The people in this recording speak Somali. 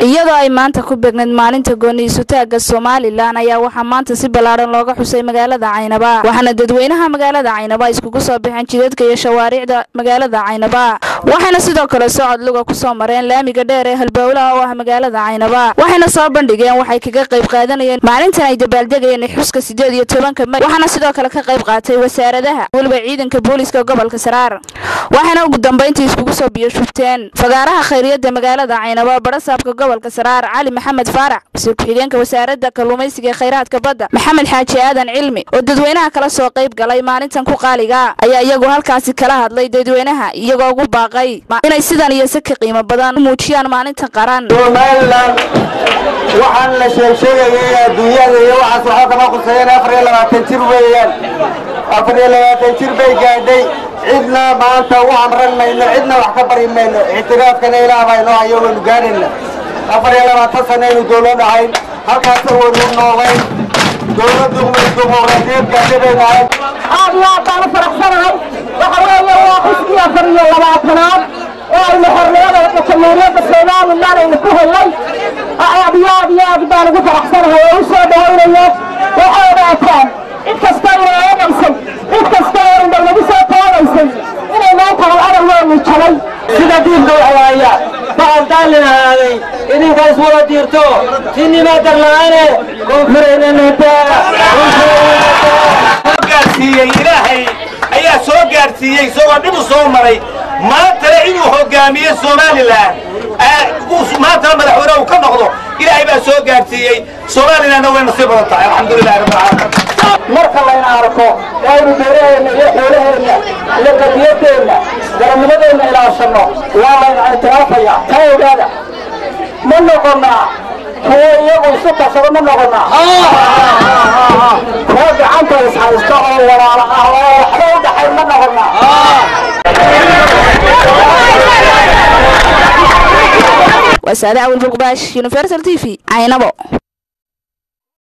iyadoo ay maanta ku beegnayd maalinta gooniisutaaga somalilan ayaa waxaa maanta si ballaaran looga xusay magaalada caynaba waxaana dadweynaha magaalada caynaba iskugu soo baxeen jidadka iyo shawaariicda magaalada caynaba waxayna sidoo kale socod luga kusoo mareen laamiga dheer ee halbowlaha oo ah magaalada caynaba waxayna soo bandhigeen waxay kaga qayb qaadanayeen maalintan ay dabaaldegayeen xuska sideed iyo tobanka may waxaana sidoo kale ka qayb qaatay wasaaradaha weliba ciidanka booliiska gobolka saraar waxayna ugu dambayntii iskugu soo biyoshubteen fagaaraha khayriyada magaalada caynaba barasaabka gobolka saraar cali maxamed faarax wasiir ku-xigeenka wasaaradda kalluumaysiga ee khayraadka badda maxamed xaaji aadan cilmi oo dadweynaha kala soo qayb galay maalintan ku qaaliga ayaa iyagu halkaasi kala hadlay dadweynaha iyagoo ugu baaqay inay sidan iyo si ka qiimo badan u muujiyaan maalinta qaran somalilan waxaan la sheegsheegayay adduunyada iyo waxaas waxaa kama quseeyeen afar iyo labaatan jir weeyaan afar iyo labaatan jir bay gaadhay cidna maanta u amran mayno cidna wax ka bari mayno ictiraafkana ilaah baa inoo hayo waynu gaadhayna afar iyo labaatan sanaynu dowlad ahayn halkaasa waynu noolayn dowladdu way dimuqraadiyad gaadhay baynu ahayn aad iyo aad baan u faraxsanahay waxa weeye waa xuskii afar iyo labaatanaad oo aynu xornimada jamhuuriyadda somalilan aynu ku helnay aad iyo aad iyo aad baan ugu faraxsanahay oo u soo dhawaynayo waxay ogaataan cid kasta inay eegaysay cid kasta oo indha lagu soo toogaysay inay maanta hal adawgeenu jabay sida diinka waxwaaya baqan daalin ahaaday idinka iswada diirto sinima darla'aane gaarsiiyey ilaahay ayaa soo gaarsiiyey isagoo dhib u soo maray maantana inuu hogaamiye somalilan maantana madaxweyne uu ka noqdo ilaahay baa soo gaarsiiyey somalilanna way nasiib badan tahay alxamdulilahi rabbil caalamiin marka layna arko waynu beeraheenna iyo xoolaheenna iyo qadiyadeenna garanimadeenna ilaashanno waa layna ictiraafaya ka ogaada ma noqonnaa kuwo iyagu isu tashado ma noqonnaa kuwo gacanta ishaysta oo walaala ah oo waxba u dhaxayn ma noqonnaa waa saade awil bulqubaash universal t v caynabo